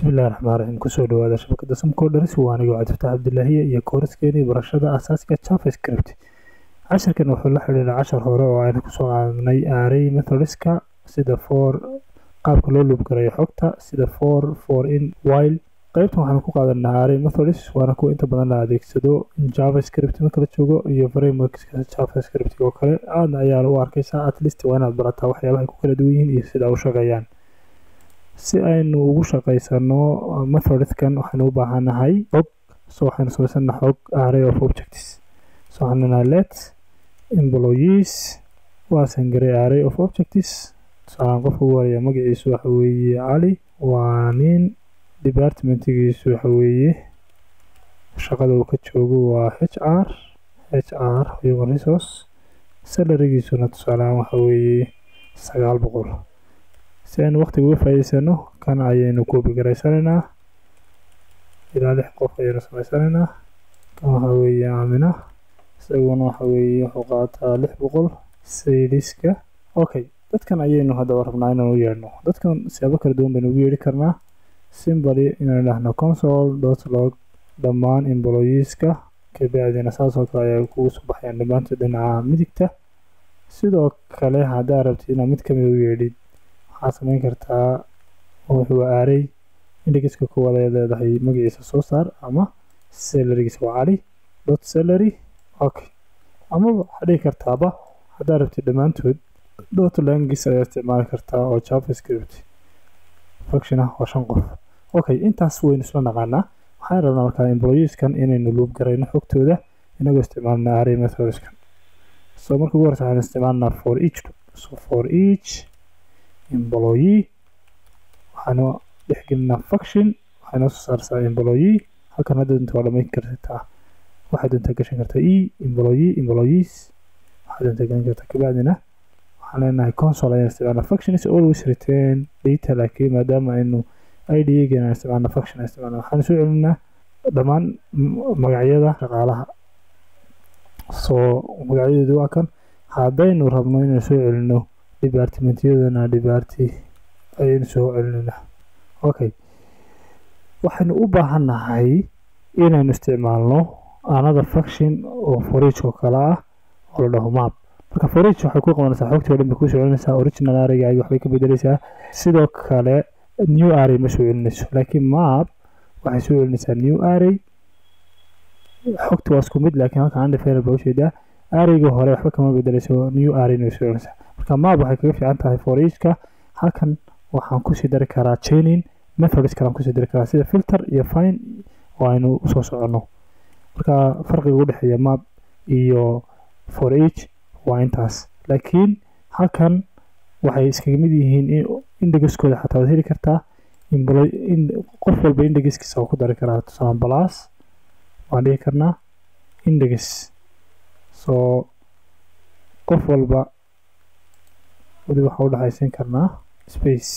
bismillahi raxmaan raxiim kusoo dhawaada shabakada samcodaris waa aniga cabdifataax cabdilaahiye iyo kooraskeenii barashada aasaaska javascript casharkan wuxuu la xidhiidha cashar hore oo aynu kusoo qaadanay array methodska sida for qaabka loo luubgarayo xogta sida for for in while qaybtan waxaanu ku qaadanaa array methods waana kuwa inta badan la adeegsado javascript marka la joogo iyo frameworkska javascript oo kale aadna ayaa u arkaysaa at least waa inaad barataa waxyaabahay ku kala duwan yihiin iyo sida u shaqeeyaan si aynu ugu shaqaysano methodkan waxaynu u baahanahay xog so waxaynu samaysana xog array of objects so waxaanana let employees waasan garay array of objects tusaalaan qofka ugu horaya magaciisu waxa weeye cali waa nin departmentigiisu waxa weeye shaqada uu ka joogo waa h r h r human resource salarigiisuna tusaalehaan waxa weeye sagaal boqol si aynu waqtiga uga faa'iidaysano kan ayaynu koobi garaysanaynaa ilaa lix qof ayaynu samaysanaynaa kan waxa weeye aamina isaguna waxa weeye wuxuu qaataa lix boqol sayliska okay dadkan ayaynu haddaba rabnaa inaan u yeedhno dadkan siyaabo kala duwan baynu ugu yeedhi karnaa simbali inaan idhaahno console dot log dhammaan employeeska kabacdina saasoo kale ayaa kugu soo baxayaan dhammaantood dhinaca midigta sidoo kale haddaa rabtid inaad mid kamid u yeedhid waxaad samayn kartaa wuxuu aaray indhigiska kuwaad ay leedahay magaciisa soo saar ama salarigiisa waa cali dot salary okay amaba waxaad dhihi kartaaba haddaa rabtid dhammaantood dot langis ayaa isticmaali kartaa oo javascript function ah oo shan qof okay intaas waynu isla naqaanaa waxaan rabnaa markaa employeeskan inaynu luub garayno xogtooda inagoo isticmaalna array methodskan so marka ugu horeysa waxaan isticmaalnaa for each so for each employee waxaanu dhexgelinaa function waxay noo soo saarsaa employee halkan hadda doonta waa dhamayn kartaa waxay doontaa gashan kartaa e employee employees waxay doontaa gelin kartaa kabacdina waxaan leenahay console ayaan isticmaalnaa function is always return data laakiin maadaama aynu idgeena aan isticmaalna function aan isticmaalna waxaan soo celinaa dhammaan magacyada shaqaalaha soo magacyadeedu waa kan haddaynu rabno inaan soo celino departmentyadana departy ayaynu soo celinayna okay waxaynu u baahannahay inaynu isticmaalno another function oo forage oo kale ah oo la dhaho map marka forage waxay ku qabanaysaa xogtii o dhan bay kuu soo celinaysaa original arraygaaga waxbay ka bedelaysaa sidoo kale new array ma soo celinayso laakiin map waxay soo celinaysaa new array xogta waa isku mid laakiin halkan undefined baa ujeedaa arrayga hore waxba kama bedelayso new arrayna way soo celinaysaa marka map waxay kaga fiican tahay forageka halkan waxaan kusii dari karaa chaining methods kalaan kusii dari karaa sida filter iyo fine oo aynu usoo soconno marka farqiga u dhexeeya map iyo for age waa intaas laakiin halkan waxay iskaga mid yihiin indhegiskooda xataa waad heli kartaa qof walba indhegiskiisa waa ku dari karaa tusaalan balas waan dhihi karnaa indhegis soo qof walba weli waxaa u dhexaysiin karnaa space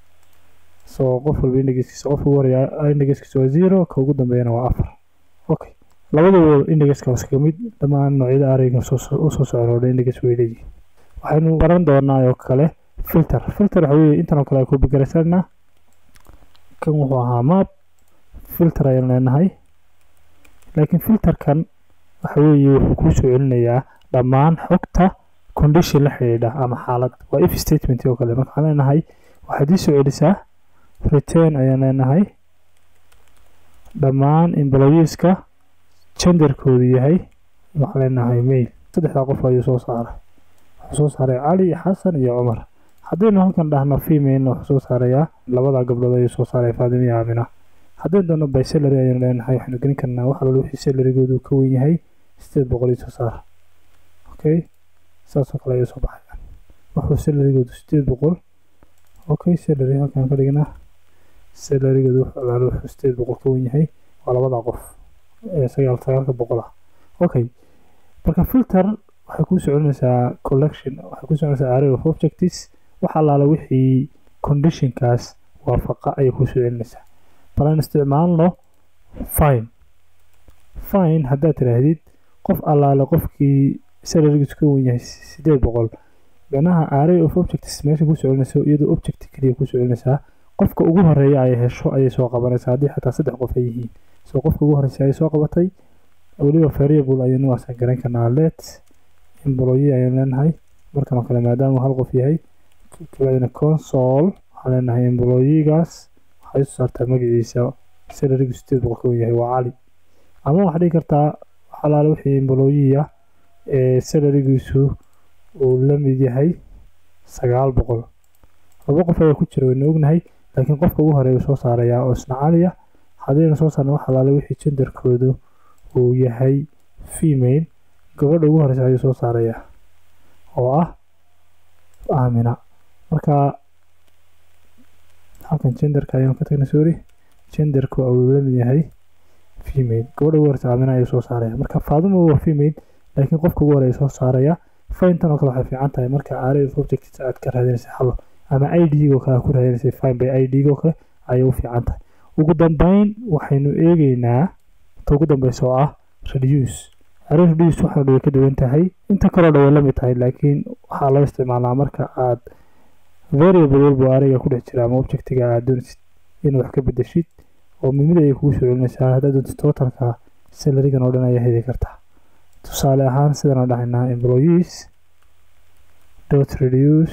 soo qof walba indhegiskiisa qofka ugu horeeya indhegiskiisa waa zero ka ugu dambeeyana waa afar okay labadaba indhegiska waa iskaga mid dhammaan noocyada arrayga usoo socon oo dhan indhegis way leeyihin waxaynu baran doonaa oo kale filter filter waxa weeye intan oo kale ku begaraysanaa kan wuxuu ahaa map filter ayaan leenahay laakiin filterkan waxa weeye wuxuu kuu soo celinayaa dhammaan xogta condition la xidhiidha ama xaalad waa if statement oo kale marka waxaan leenahay waxaad ii soo celisaa return ayaan leenahay dhammaan employeeska genderkoodu yahay waxaan leenahay mail saddexdaa qof ayuu soo saaray wuxuu soo saaray cali xasan iyo cumar haddaynu halkan dhahno female wuxuu soo saarayaa labada gabdhood ayuu soo saaray faadimo iyo aamina haddaynu doono by salary ayaynu leenahay waxaynu gelin karnaa wax alba wixii salarygoodu ka wen yahay sideed boqol iyo soo saar okay saasoo kale ayuu soo baxaya wuxuu salarygoodu sideed boqol okay salary halkan ka dhignaa salarygoodu wuxuu alaalo wuxuu sideed boqol ka wen yahay waa labada qof ee sagaal sagaalka boqol ah okay marka filter waxay kuu socolinaysaa collection waxay kuu socolinaysaa array of objects wax allaala wixii conditionkaas waafaqa ayay kuu soo celinaysaa bal aan isticmaalno fine fine haddaad tidhaahdid qof allaale qofkii salarigiisu ka wen yahay sideed boqol micnaha array of objects meesha kuu soo celinayso iyadoo object keliya kuu soo celinaysaa qofka ugu horeeya ay hesho ayay soo qabanaysaa haddii xataa saddex qof ay yihiin so qofka ugu horreysay ayay soo qabatay weliba variable ayaynu waasan garan karnaa let employee ayaynu leenahay markan oo kale maadaama hal qof yahay kabacdina console waxaan leenahay employeegaas waxay soo saartaa magaciisa salarigu sideed boqol ka yahay waa cali ama waxaad dhigi kartaa xalaale wixii employee ah ee salarigiisu uu la mid yahay sagaal boqol laba qof ayaa ku jira waynu ognahay laakiin qofka ugu horeeya soo saarayaa oo isna cali ah haddaynu soo saarna wax xalaale wixii jendarkoodu uu yahay female gabadha ugu horeysa ayuu soo saarayaa oo ah aamina marka halkan genderka ayaynu ka tagnay sorry genderku uu la mid yahay female gabadha ugu horeysa aamina ayuu soo saaraya marka faaduma waa female laakiin qofka ugu horeeya soo saaraya faintan oo kale waxay fiican tahay marka array of objects aad ka raadinaysa xallo ama id-go kale aad ku raadinaysa fine by id-go kale ayay u fiican tahay ugu dambeyn waxaynu eegeynaa ta ugu dambeysa oo ah reduce array reduce waxaa way ka duwan tahay inta kaloo dhan way la mid tahay laakiin waxaa loo isticmaalaa marka aad variable walba arrayga ku dhex jira ama objectiga aad doonaysid inaad wax ka bedeshid oo mid mid ayay kugu soo celinaysaa haddaad doonto totalka salarigan oo dhan ayaa heli kartaa tusaale ahaan sidaan dhahaynaa employees dot reduce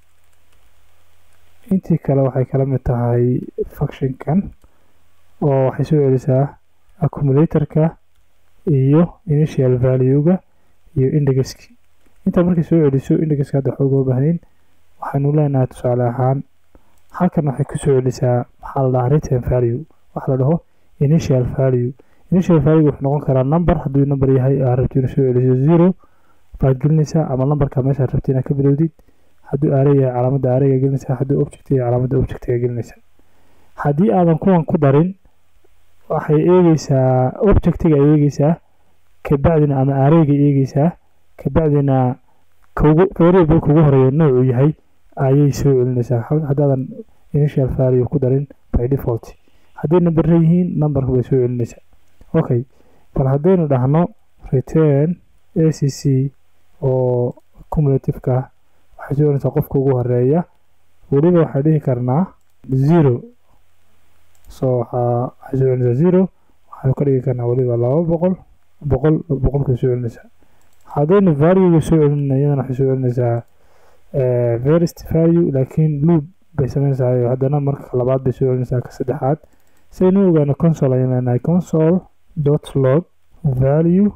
intii kale waxay kala mid tahay functionkan oo waxay soo celisaa accumulatorka iyo initial value-ga iyo indexki intaa markay soo celiso indexka hadda xoog oo bahnayn waxaynu leenahay tusaale ahaan halkan waxay ku soo celisaa maxaa la dhahaa return value waxa la dhaho initial value initial value wuxuu noqon karaa number hadduu number yahay aa rabto inuu soo celiso zero baad gelinaysaa ama numberka meesha rabto inaad ka bilowdid hadduu aare yahay calaamadda aareyga gelinaysaa hadduu object yahay calaamadda objectiga gelinaysaa haddii aadan kuwan ku darin waxay eegeysaa objectiga ay eegeysaa kabacdina ama aareyga eegeysaa kabacdina kugu variable kugu horeeya noocuu yahay ayay soo celinaysaa haddaadan initial value ku darin by default hadday numberra yihiin numberka bay soo celinaysaa okay bal haddaynu dhahno return a c c oo cumulativeka waxay soo celinaysaa qofka ugu horeeya weliba waxaan dhihi karnaa zero so waxaa waxay soo celinaysaa zero waxaynu ka dhigi karnaa weliba laba boqol boqol boqolkay soo celinaysaa haddaynu valuega soo celinayna iyadana waxay soo celinaysaa verist value laakiin loop bay sameynaysaa haddana marka labaad bay soo celinaysaa ka saddexaad saynu ogaano console ayaan leenahay console dot log value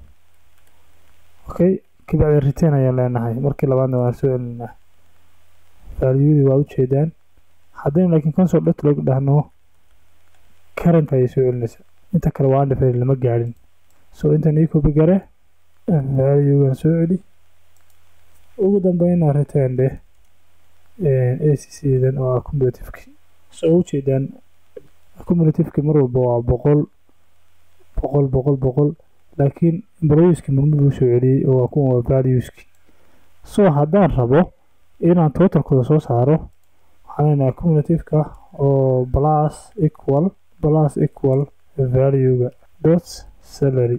okay kabacdi return ayaan leenahay markii labaadna waan soo celinaa valueyadii waa ujeedaan haddaynu laakiin console dot log dhahno current ayay soo celinaysaa inta kale waa undefined lama gaadhin so intan ii copy gare valuegan soo celi ugu dambeyna return dheh a c c dan oo accumulativeki so ujeedaan accumulativeki mar walba waa boqol boqol boqol boqol laakiin employeeski murmud uu soo celiyey oo waa kuwan waa valueski so haddaan rabo inaan totalkooda soo saaro waxaan leenahay accumulativeka oo plus equal plus equal valuega dot salary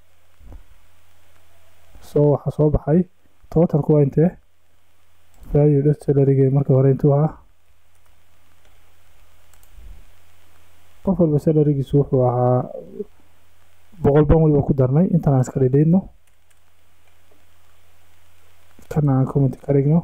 so waxaa soo baxay totalku waa intee value dot salaryga marka hore intuu ahaa qof walba salarigiisu wuxuu ahaa boqol ban waliba ku darnay intaan aan iska dhidhiidno kana aan comment ka dhigno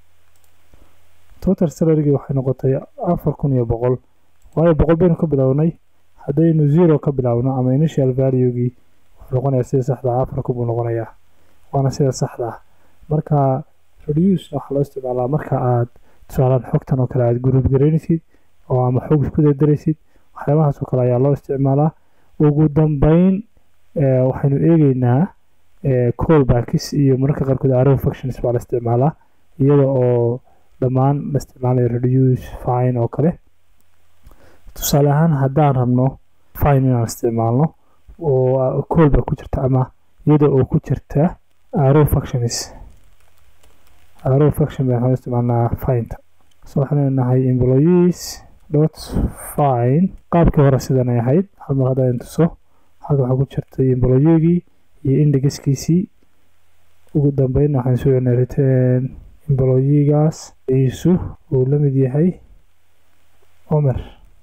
total salarygii waxay noqotay afar kun iyo boqol waayo boqol baynu ka bilownay haddaynu zero ka bilaabno ama initial valuegii wuxuu noqonayaa sida saxda ah afar kun buu noqonayaa waana sida saxda ah marka reduce waxaa loo isticmaalaa marka aad tusaalaan xogtan oo kale aad group garaynaysid oo ama xog isku dardaraysid waxyaabahaas oo kale ayaa loo isticmaalaa ugu dambeyn waxaynu eegeynaa callbacks iyo mararka qaarkood arrow functions baa la isticmaalaa iyada oo dhammaan la isticmaalayo reduce fine oo kale tusaale ahaan haddaan rabno fine inaan isticmaalno oo callback ku jirta ama iyada oo ku jirta arrow functions arrow function baan waxaan isticmaalnaa fineta so waxaan leenahay employees dot fine qaabkii hore sidan ay ahayd hal mar haddaan tuso halka waxaa ku jirtay employeegii iyo indexkiisii ugu dambeynna waxaan soo celinay return employeegaas iisu uu la mid yahay omer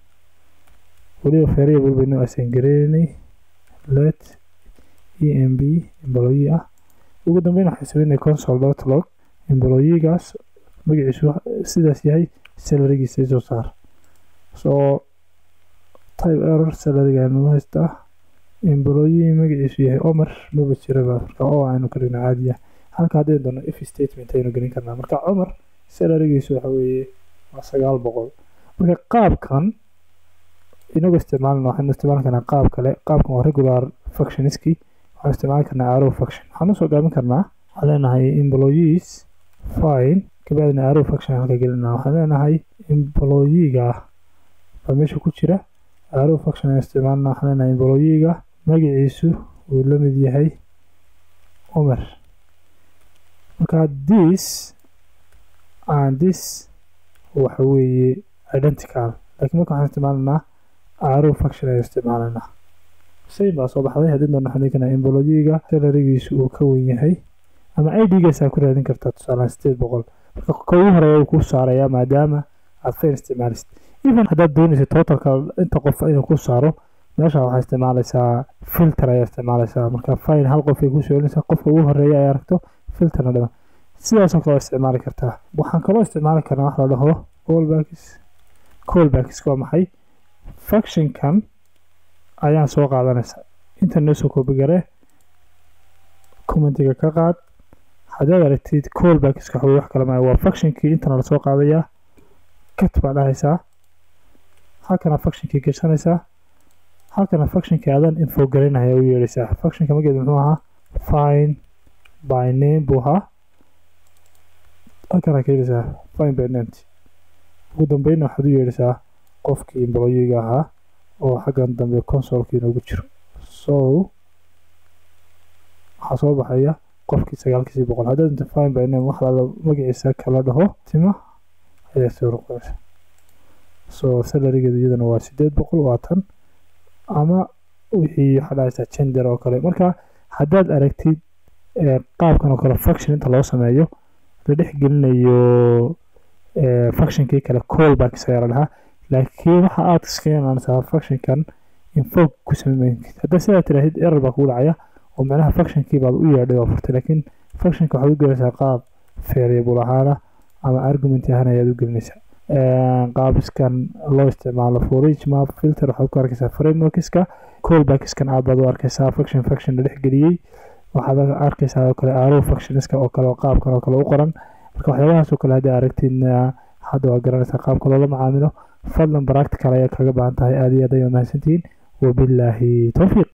weliba variable baynu assign gareynay let emb employee ah ugu dambeyn waxaan sameynay console dot log employeegaas magaciisu sidaas yahay salarigiisa isoo saar soo type error salarigaanu haystaa employee magaciisu yahay omer maba jiraba marka oo aynu ka dhigna caadiya halka haddii doono if statement aynu gelin karnaa marka cumar salarigiisu waxa weeye waa sagaal boqol marka qaabkan inagu isticmaalna waxaynu isticmaali karnaa qaab kale qaabkan waa regular functionski waxaan isticmaali karnaa arrow function waxaan usoo gaabin karnaa waxaan leenahay employees fine kabacdina arrow function halka gelinaa waxaan leenahay employeega baa meesha ku jira arrow function aan isticmaalna waxaan leenahay employeega magaciisu uu la mid yahay omer marka this and this waxa weeye identical laakiin marka waxaan isticmaalanaa arrow function ayaan isticmaalanaa same baa soo baxday haddii doona waxaan dhihi karnaa employeega salarigiisu uu ka wen yahay ama idgaasaa ku raadin kartaa tusaalaan sideed boqol marka ka ugu horeeya uu kuu saarayaa maadaama aad fayn isticmaalisid even haddaad doonaysa totalka inta qof inuu ku saaro meesha waxaa isticmaalaysaa filter ayaa isticmaalaysaa marka fine hal qof ay ku soolinaysaa qofka ugu horeeya ay aragto filterna dhima sidaasoo kale isticmaali kartaa waxaan kaloo isticmaali karnaa wax la dhaho callbacks callbacks waa maxay functionkan ayaan soo qaadanaysa inta noo soo koobigare commentiga ka qaad haddaad aragtid callbackska waxaweye wax kale maayo waa functionkii intana lasoo qaadayaa kat baa dhahaysaa halkana functionkii gashanaysaa halkana functionkii adan info galinaya u yeedhaysaa functionka mageeda muxuu ahaa fine by name buu ahaa halkana ka yeedhaysaa fine by named ugu dambeynna waxaad u yeedhaysaa qofkii employeega ahaa oo xaggan dambe consolkii inoogu jiro so waxaa soo baxaya qofkii sagaalkiisii boqol haddaad inta fine by name wax lala magaciisa kala dhaho tima ayaa soo noqonaysa so salarigeedu iyadana waa sideed boqol waa tan ama wixii waxaa dhahaysaa gender oo kale marka haddaad aragtid qaabkan oo kale function inta loo sameeyo la dhex gelinayo functionkii kale callbacks ayaa la dhahaa laakiin waxa aad iskeenanaysaa functionkan info ku sameyn haddaa sidaa tiraahid error baa kugu dhacaya oo macnaha functionkii baad u yeedhay oo furtay laakiin functionka waxaad u gelinaysaa qaab variable ahaana ama argument ahaan ayaad u gelinaysaa qaabiskan loo isticmaalo forage map filter waxaad ku arkaysaa frameworkska callbackskan aad baad u arkaysaa function function la dhex geliyey waxaad arkaysaa oo kale arrow functionska oo kale oo qaabkan oo kale u qoran marka waxyaabahaas oo kale haddii aragtidna hadda waa garanaysaa qaabka loola macaamilo fadlan practical ayaa kaga baahan tahay aad iyo aad ayay mahadsantihiin wabilaahi towfiiq